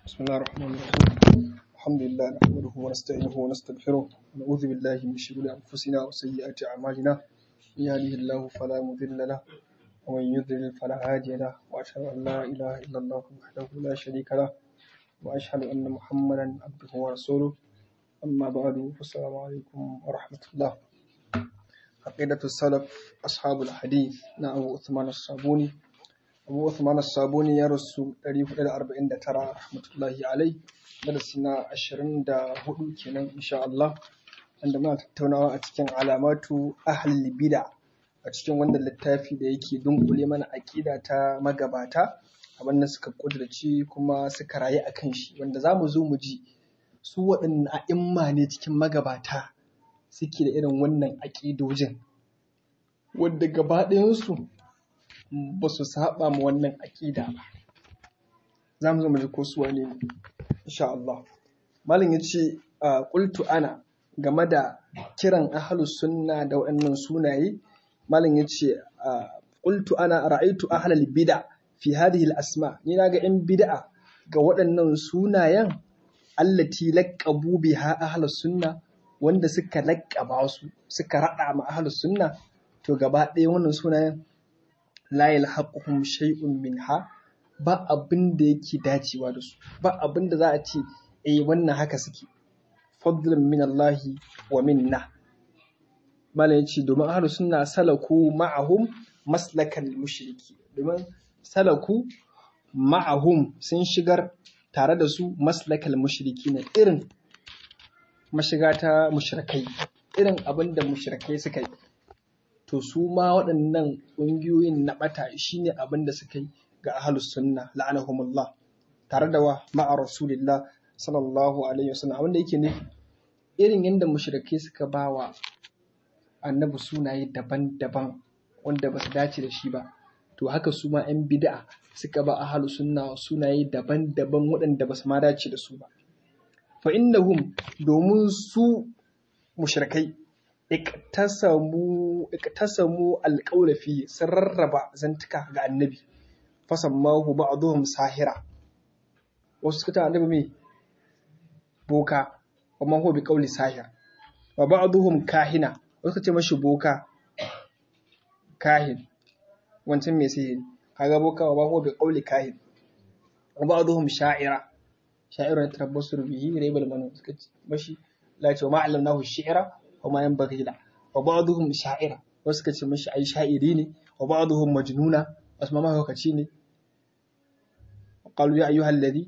بسم الله الرحمن الرحيم الحمد لله نحمده ونستعينه ونستغفره ونعوذ بالله من شرور أنفسنا وسيئات أعمالنا من يهده الله فلا مضل له ومن يضلل فلا هادي له وأشهد أن لا إله إلا الله وحده لا شريك له وأشهد أن محمدا عبده ورسوله أما بعد فالسلام عليكم ورحمة الله عقيدة السلف أصحاب الحديث نعم عثمان الصابوني abu Uthman Sabuni ya rasu 449 rahmatullahi alai darasi na 24 kenan insha Allah wanda muna tattaunawa a cikin alamatu ahli bid'a a cikin wannan littafi da yake dunkule mana aqida ta magabata abin da suka kudurci kuma suka rayu a kan shi wanda za mu zo mu ji su waɗannan a'imma ne cikin magabata suke da irin wannan aƙidojin wadda gaba ɗayansu ba su saba ma wannan aƙida ba za mu zo mu ji ko su wane ne insha Allah malam yace qultu ana game da kiran ahlus sunna da waɗannan sunaye malam yace qultu ana ra'aytu ahlal bid'a fi hadhihi al asma ni naga yan bid'a ga waɗannan sunayen allati laqabu biha ahlus sunna wanda suka laƙaba su suka raɗa ma ahlus sunna to gaba ɗaya wannan sunayen la yalhaquhum shay'un minha ba abin da yake dacewa da su ba abin da za a ce eh wannan haka suke fadlan min Allah wa minna malam yace domin ahlus sunna salaku ma'ahum maslakal mushriki domin salaku ma'ahum sun shigar tare da su maslakal mushriki na irin mashiga ta mushrikai irin abin da mushrikai suka yi to su ma waɗannan ƙungiyoyin na ɓata shi ne abin da suka yi ga ahalus sunna la'anahumullah tare da wa ma'a rasulillah sallallahu alaihi wasallam abin da yake nufi irin yadda mushrikai suka ba wa annabi sunaye daban-daban wanda ba su dace da shi ba to haka su ma 'yan bid'a suka ba ahalus sunna sunaye daban-daban waɗanda ba su ma dace da su ba fa innahum domin su mushrikai iktasamu alƙawla fi sun rarraba zantuka ga annabi fasammahu ba'dhum sahira wasu suka ta annabi mai boka wa man huwa bi qawli sahir wa ba'dhum kahina wasu suka ce mashi boka kahin wancan mai sihiri kaga boka wa man huwa bi qawli kahin wa ba'dhum sha'ira sha'ira tarabbasu bihi raibal manu suka ce mashi la ce wa ma'allamnahu shi'ra وما ينبغي له وبعضهم شاعرة wasu ka ce mashi ai sha'iri ne wa ba'dhum majnuna wasu ma mahaukaci ne qalu ya ayyuhal ladhi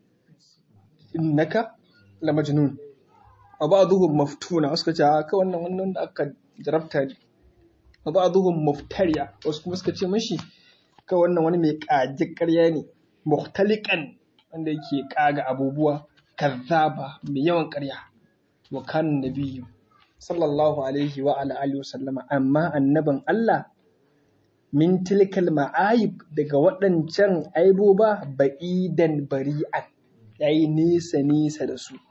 innaka la majnun wa ba'dhum maftuna wasu ka ce ka wannan wannan da aka jarabta ne wa ba'dhum muftariya wasu kuma suka ce mashi ka wannan wani mai kaji ƙarya ne muhtaliqan wanda yake kaga abubuwa kazzaba mai yawan ƙarya wa kan nabiyyu sallallahu alaihi wa ala alihi wa sallama amma annaban Allah min tilkal ma'ayib daga waɗancan aiboba ba'idan bari'an yayi nisa nisa da su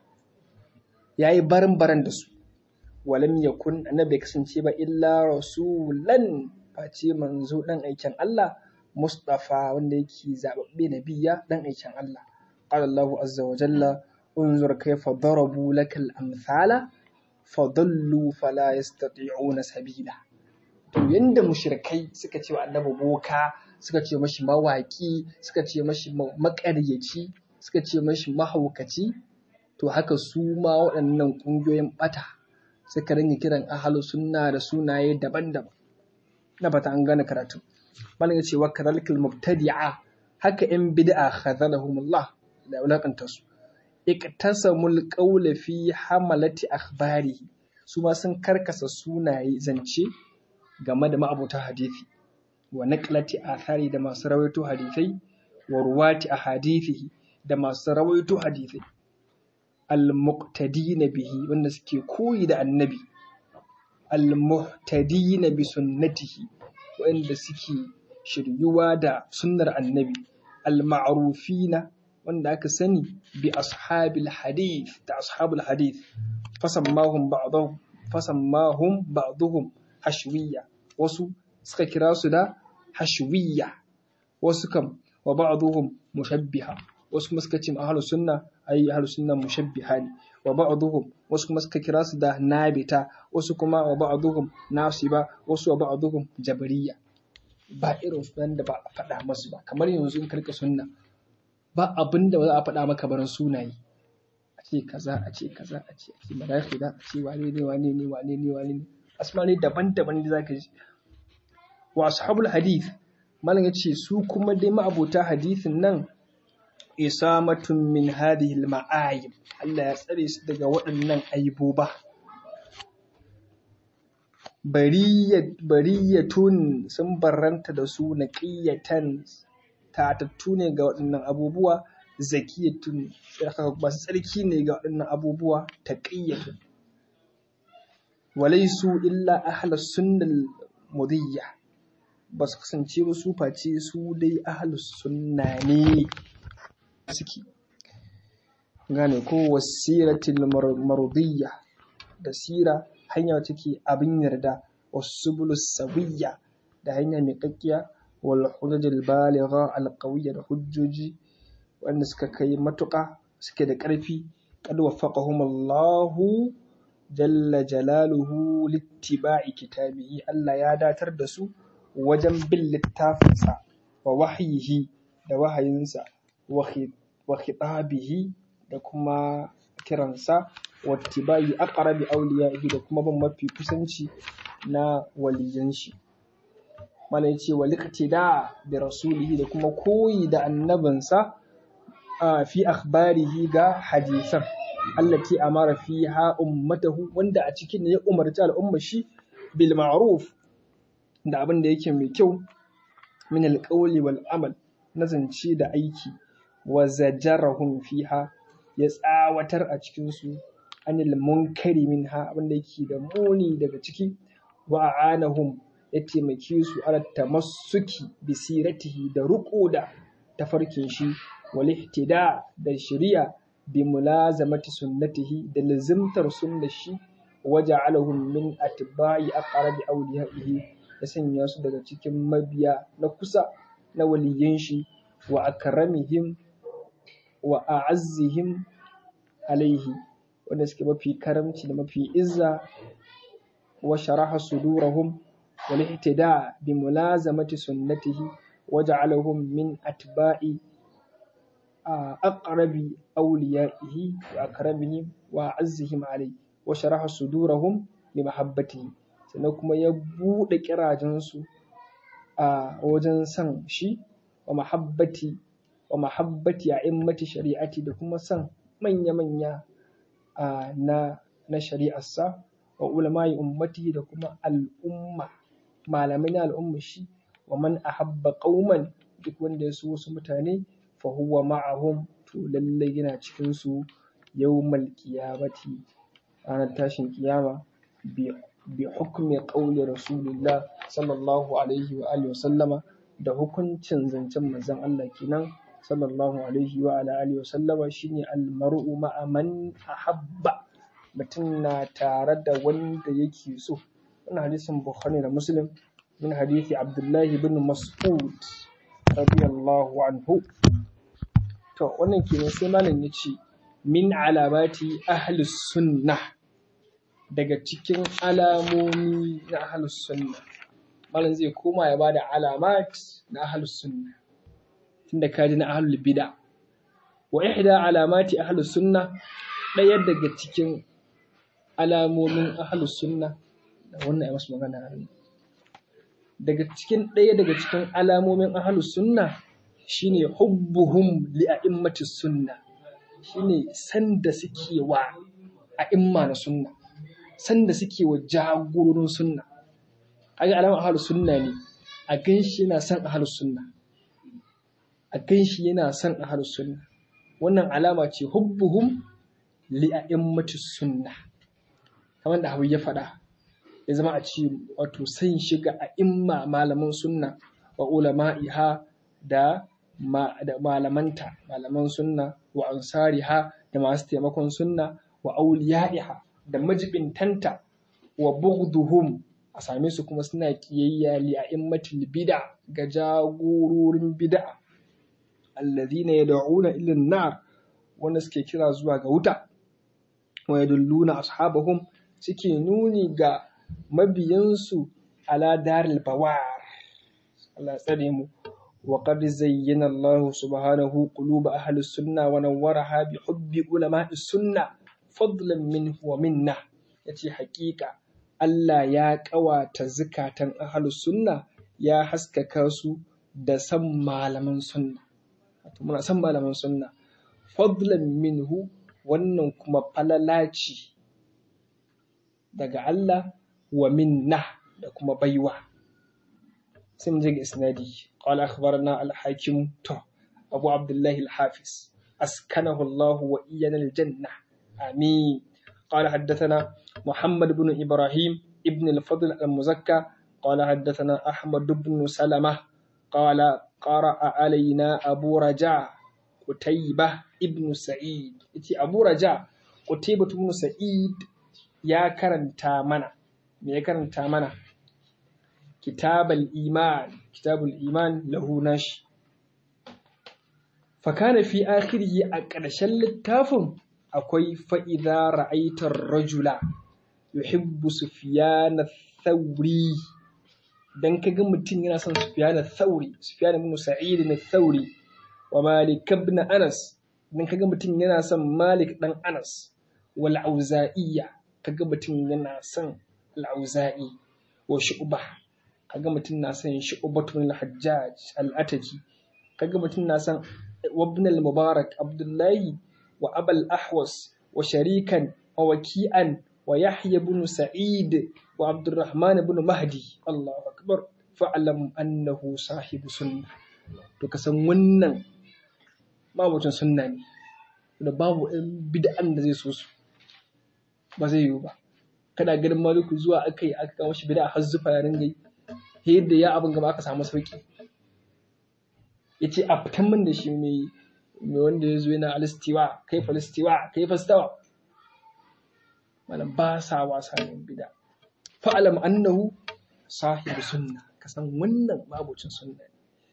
yayi baran baran da su walam yakun annabi kasance ba illa rasulan face manzo dan aikin Allah mustafa wanda yake zababbe nabiya dan aikin Allah qala Allah azza wa jalla unzur kayfa darabu lakal amthala fadallu fala yastati'una sabila to yanda mushrikai suka ce wa annabi boka suka ce mashi mawaki suka ce mashi makaryaci suka ce mashi mahaukaci to haka su ma waɗannan ƙungiyoyin ɓata suka ringa kiran ahalu sunna da sunaye daban-daban na fata an gane karatu malam ya ce wa kadhalikal mubtadi'a haka yan bid'a khazalahumullah da wulakanta su iktasamul qawla fi hamalati akhbarihi su ma sun karkasa sunaye zance game da ma'abuta hadisi wa naqlati athari da masu rawaito hadisai wa ruwati ahadithihi da masu rawaito hadisai al muqtadina bihi wanda suke koyi da annabi al muhtadina bi sunnatihi wanda suke shiryuwa da sunnar annabi al ma'rufina wanda aka sani bi ashabil hadith da ashabul hadith fasammahum ba'dhum fasammahum ba'dhum hashwiyya wasu suka kira su da hashwiyya wasu kam wa ba'dhum mushabbiha wasu kuma suka ce ahlus sunna ai ahlus sunna mushabbiha ne wa ba'dhum wasu kuma suka kira su da nabita wasu kuma wa ba'dhum nasiba wasu wa ba'dhum jabariya ba irin sunan da ba a faɗa masu ba kamar yanzu in karka sunna ba abin da ba za a faɗa maka barin sunaye a ce kaza a ce kaza a ce a ce madakhila a ce wane ne wane ne wane ne wane ne asmani daban-daban da zaka ji wa ashabul hadith malam yace su kuma dai ma'abota hadithin nan isamatun min hadhihi al-ma'ayib Allah ya tsare su daga waɗannan aiboba bariyatun sun barranta da su naqiyatan tatattu ne ga waɗannan abubuwa zakiyatun masu tsarki ne ga waɗannan abubuwa taqiyatun walaisu illa ahlus sunnal mudiyya ba su kasance ba su face su dai ahlus sunna ne suke gane ko wasiratil marudiyya da sira hanya take abin yarda wasubulus sawiyya da hanya mai kakkiya wal hujajil baligha al qawiyya da hujjoji wanda suka kai matuƙa suke da ƙarfi qad waffaqahum Allahu jalla jalaluhu littiba'i kitabihi Allah ya datar da su wajen bin littafinsa wa wahyihi da wahayinsa wa khitabihi da kuma kiransa wa tibai aqrabi awliyaihi da kuma bin mafi kusanci na waliyan shi mana yace wa liqtida bi rasulihi da kuma koyi da annabinsa fi akhbarihi ga hadisan allati amara fiha ummatahu wanda a cikin ne ya umarci al'umma shi bil ma'ruf da abin da yake mai kyau min alqawli wal amal na zance da aiki wa zajarahum fiha ya tsawatar a cikin su anil munkari minha abin da yake da muni daga ciki wa a'anahum ya taimake su ala tamassuki bi siratihi da ruko da tafarkin shi wal ihtida da shari'a bi mulazamati sunnatihi da lazimtar sunnar shi waja'alahum min atba'i aqrabi awliyaihi ya sanya su daga cikin mabiya na kusa na waliyan shi wa akramihim wa a'azzihim alaihi wanda suke mafi karamci da mafi izza wa sharaha sudurahum wal ihtida bi mulazamati sunnatihi waja'alahum min atba'i aqrabi awliyaihi wa akramihim wa azzihim alayhi wa sharaha sudurahum li mahabbatihi sannan kuma ya buɗe kirajensu a wajen san shi wa mahabbati wa mahabbati a immati shari'ati da kuma san manya-manya na na shari'arsa wa ulama'i ummati da kuma al'umma malamai na al'umma shi wa man ahabba qauman duk wanda ya so wasu mutane fa huwa ma'ahum to lallai yana cikin su yawmal qiyamati ranar tashin kiyama bi hukmi qawli rasulillah sallallahu alaihi wa alihi wa sallama da hukuncin zancen manzon Allah kenan sallallahu alaihi wa ala alihi wa sallama shine almar'u ma'a man ahabba mutum na tare da wanda yake so wannan hadisin bukhari da muslim min hadisi abdullahi bin mas'ud radiyallahu anhu to wannan kenan sai malam yace min alamati ahlus sunnah daga cikin alamomi na ahlus sunna malam zai koma ya bada alamat na ahlus sunna tunda ka ji na ahlul bid'a wa ihda alamati ahlus sunna ɗaya daga cikin alamomin ahlus sunna da wannan ya masu magana daga cikin ɗaya daga cikin alamomin ahlus sunna shine hubbuhum li a'immatis sunna shine sanda suke wa a'imma na sunna sanda suke wa jagororin sunna kaga alamar ahlus sunna ne a ganshi yana son ahlus sunna a ganshi yana son ahlus sunna wannan alama ce hubbuhum li a'immatis sunna kamar da Hawi ya faɗa ya zama a ce wato san shiga a imma malaman sunna wa ulama'iha da da malamanta malaman sunna wa ansariha da masu taimakon sunna wa auliya'iha da majibintanta wa bughduhum a same su kuma suna kiyayya li a'immatil bid'a ga jagororin bid'a alladhina yad'una ila an-nar wanda suke kira zuwa ga wuta wa yadulluna ashabahum suke nuni ga mabiyansu ala daril bawar Allah tsare mu wa qad zayyana Allah subhanahu quluba ahli sunna wa nawwaraha bi hubbi ulama'i sunna fadlan minhu wa minna yace hakika Allah ya ƙawata zukatan ahli sunna ya haskaka su da san malaman sunna wato muna san malaman sunna fadlan minhu wannan kuma falala ce daga Allah wa minna da kuma baiwa sai mu je ga isnadi qala akhbarana al-hakim to abu abdullah al-hafiz askanahu Allah wa iyana al-janna amin قال حدثنا محمد بن إبراهيم ابن الفضل المزكى قال حدثنا أحمد بن سلمة قال قرأ علينا أبو رجاء قتيبة ابن سعيد إتي أبو رجاء قتيبة بن سعيد يا كرن تامنا يا كرن تامنا كتاب الإيمان كتاب الإيمان له نش فكان في آخره أكرشل التافم akwai fa'iza ra'aitar rajula yuhibbu sufiyana thauri don ka ga mutum yana son sufiyana thauri sufiyana ibn sa'id na thauri wa malik ibn anas don ka ga mutum yana son malik dan anas wal auza'iyya ka ga mutum yana son al-auza'i wa shu'ba ka ga mutum na son shu'batun al-hajjaj al-ataki ka ga mutum na son ibn al-mubarak abdullahi وأبا الأحوص وشريكا ووكيئا ويحيى بن سعيد وعبد الرحمن بن مهدي الله أكبر فاعلم أنه صاحب سنة to ka san wannan mabucin sunna ne da babu ɗan bid'an da zai so su ba zai yiwu ba kana ganin maliku zuwa aka yi aka kawo shi bid'a har zufa ya ringa yi yadda ya abin gaba aka samu sauki ya ce a fitan min da shi mai mai wanda ya zo yana alistiwa kai falistiwa kai fastawa malam ba sa wasa ne bida fa'alam annahu sahibu sunna ka san wannan mabucin sunna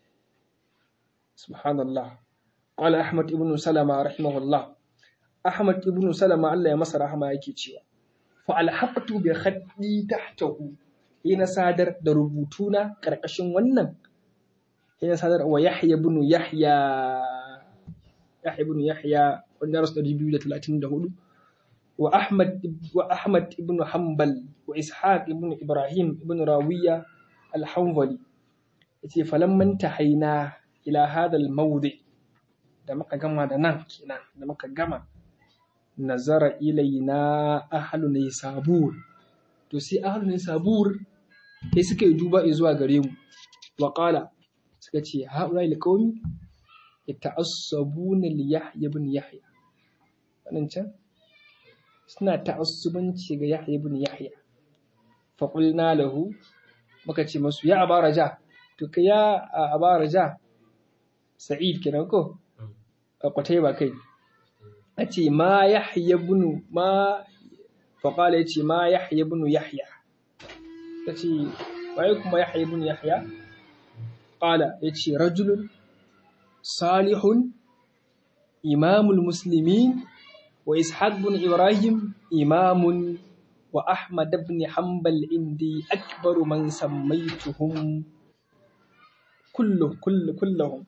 subhanallah qala ahmad ibn salama rahimahullah ahmad ibn salama Allah ya masa rahama yake cewa fa alhaqtu bi khaddi tahtahu ina sadar da rubutuna karkashin wannan ina sadar wa yahya ibn yahya Yahya ibn Yahya wanda rasu ɗari biyu da talatin da hudu wa Ahmad wa Ahmad ibn Hanbal wa Ishaq ibn Ibrahim ibn Rawiya al-Hanbali yace falamman tahaina ila hada al-mawdi da muka gama da nan kenan da muka gama nazara ilaina ahlu sabur to sai ahlu sabur sai suka yi duba zuwa gare mu wa qala suka ce haula liqaumi yata'assabuna li Yahya ibn Yahya wannan can suna ta'assubanci ga Yahya ibn Yahya fa qulna lahu muka ce masu ya aba raja to kai ya aba raja Sa'id kenan ko kwatai ba kai a ce ma Yahya ibn ma fa qala yace ma Yahya ibn Yahya kace waye kuma Yahya ibn Yahya qala yace rajulun صالح إمام المسلمين وإسحاق بن إبراهيم إمام وأحمد بن حنبل عندي أكبر من سميتهم كلهم كل كلهم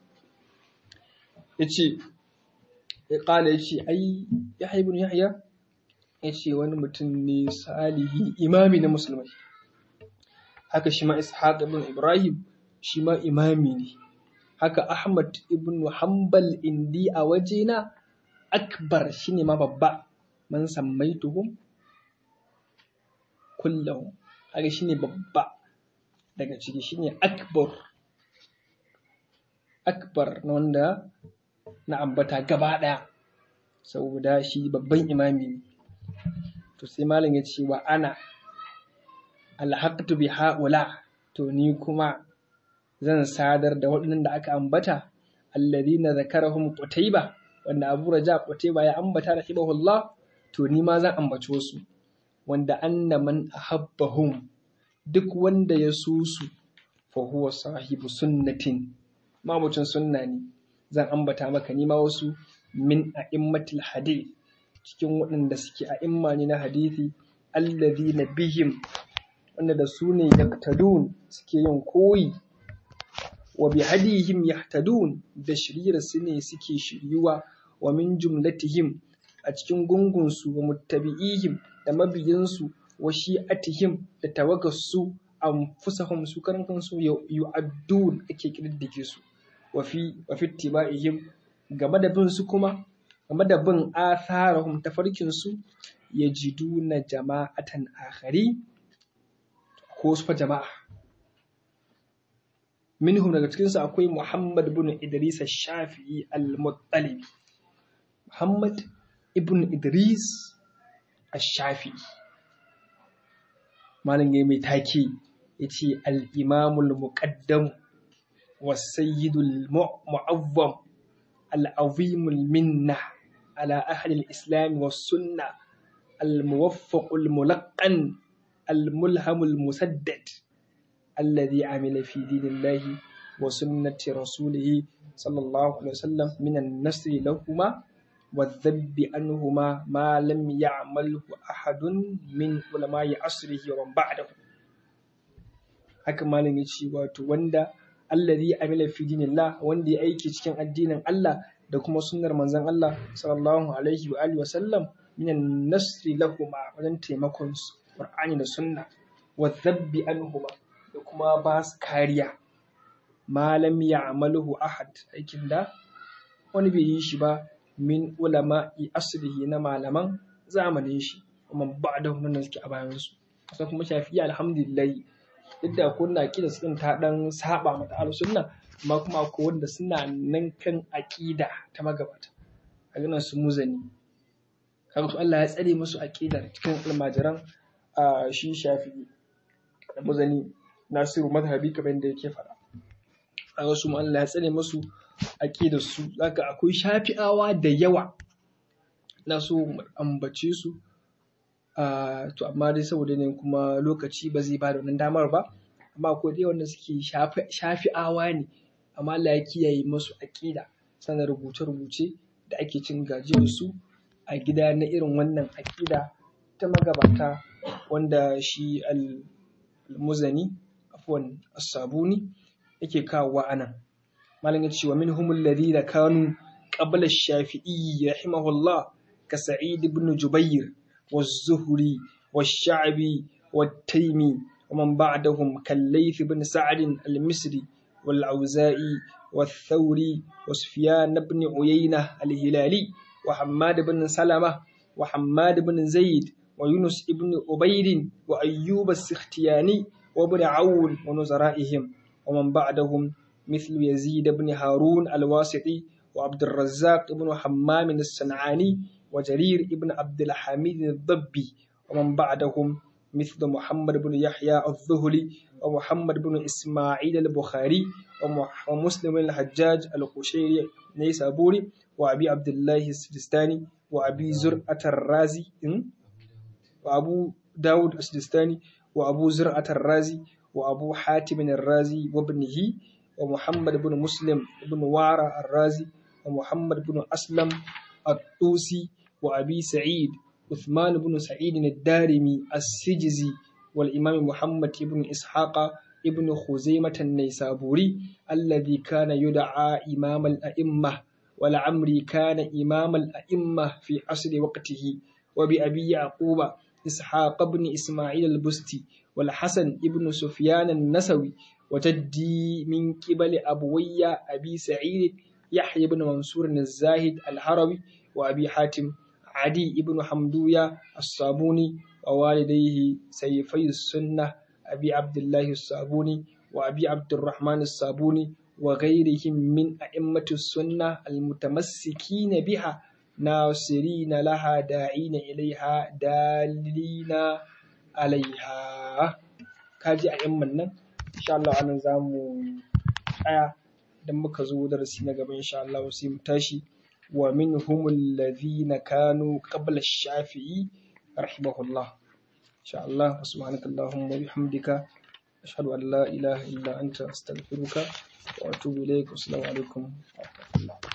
yace قال yace ai Yahya ibn Yahya yace wani mutum ne salihi imami na musulmai haka shi ma Ishaq ibn Ibrahim shi ma imami ne haka Ahmad ibn Hanbal indi a wajena akbar shine ma babba man sammaituhum kullahum haka shine babba daga ciki shine akbar akbar na wanda na ambata gaba daya saboda shi babban imami ne to sai malam ya ce wa ana alhaqtu bi haula to ni kuma zan sadar da waɗannan da aka ambata alladhina zakarahum qutayba wanda Abu Raja Qutayba ya ambata rahimahullah to ni ma zan ambace su wanda anna man ahabbahum duk wanda ya so su fa huwa sahibu sunnatin mamucin sunna ne zan ambata maka nima wasu min a'immatil hadith cikin waɗanda suke a'imma ne na hadithi alladhina bihim wanda da su ne yaktadun suke yin koyi wa bi hadihim yahtadun da shiriyar su ne suke shiryuwa wa min jumlatihim a cikin gungunsu wa muttabi'ihim da mabiyansu wa shi'atihim da tawagarsu anfusahum su karan kansu yu'addun ake kididdige su wa fi wa fi tiba'ihim game da bin su kuma game da bin atharahum tafarkin su yajiduna jama'atan akhari ko su fa jama'a minhum daga cikin su akwai Muhammad ibn Idris shafii al-Muttalibi Muhammad ibn Idris ash-Shafi'i malam ya mai take yace al-imamul muqaddam was-sayyidul mu'awwam al-azimul minna ala ahli al-islam was-sunnah al-muwaffaqul mulaqqan al-mulhamul musaddad الذي عمل في دين الله وسنة رسوله صلى الله عليه وسلم من النصر لهما والذب عنهما ما لم يعمله أحد من علماء عصره ومن بعده haka malam ya ce wato wanda allazi amila fi dinillah wanda ya aiki cikin addinin Allah da kuma sunnar manzon Allah sallallahu alaihi wa alihi wa sallam minan nasri lahuma wajen taimakon su Qur'ani da sunna wa dhabbi anhuma da kuma ba su kariya malam ya'maluhu ahad aikin da wani bai yi shi ba min ulama'i asrihi na malaman zamanin shi kuma ba da wannan suke a bayan su kusan kuma shafi'i alhamdulillah duk da ko na kida sun ta dan saba mata ahlus sunna amma kuma ko wanda suna nan kan aqida ta magabata a ganin su muzani kaga su Allah ya tsare musu aqida cikin almajiran a shi shafi'i da muzani nasiru madhabi kamar da yake faɗa kaga su Allah ya tsare musu aqidar su zaka akwai shafi'awa da yawa na so ambace su to amma dai saboda ne kuma lokaci ba zai ba da wannan damar ba amma ko dai wanda suke shafi'awa ne amma Allah ya kiyaye musu aqida sanar rubuce-rubuce da ake cin gajiyar su a gida na irin wannan aqida ta magabata wanda shi al-muzani afwan as-sabuni yake kawowa anan malam ya ce wa minhumul ladina kanu qabla ash-shafi'i rahimahullah ka sa'id ibn jubair والزهري والشعبي والتيمي ومن بعدهم كالليث بن سعد المصري والعوزائي والثوري وسفيان بن عيينة الهلالي وحماد بن سلمة وحماد بن زيد ويونس بن عبيد وأيوب السختياني وابن عون ونزرائهم ومن بعدهم مثل يزيد بن هارون الواسطي وعبد الرزاق بن حمام الصنعاني وجرير بن عبد الحميد الضبي ومن بعدهم مثل محمد بن يحيى الظهلي ومحمد بن إسماعيل البخاري ومسلم بن الحجاج القشيري نيسابوري وأبي عبد الله السجستاني وأبي زرعة الرازي وأبو داود السجستاني وأبو زرعة الرازي وأبو حاتم الرازي وابنه ومحمد بن مسلم بن وارى الرازي ومحمد بن أسلم الطوسي وأبي سعيد عثمان بن سعيد الدارمي السجزي والإمام محمد بن إسحاق ابن خزيمة النيسابوري الذي كان يدعى إمام الأئمة ولعمري كان إمام الأئمة في عصر وقته وبأبي يعقوب إسحاق بن إسماعيل البستي والحسن ابن سفيان النسوي وجدي من قبل أبوي أبي سعيد يحيى بن منصور الزاهد الحروي وأبي حاتم عدي بن حمدوية الصابوني ووالديه سيفي السنة أبي عبد الله الصابوني وأبي عبد الرحمن الصابوني وغيرهم من أئمة السنة المتمسكين بها ناصرين لها داعين إليها دالين عليها كاجي أئمة إن شاء الله أنا زامو آية idan muka zo darasi na gaba insha Allah sai mu tashi wa minhum alladhina kanu qabla ash-shafi'i rahimahullah insha Allah subhanaka allahumma wa bihamdika ashhadu an la ilaha illa anta astaghfiruka wa atubu ilayk assalamu alaikum Allah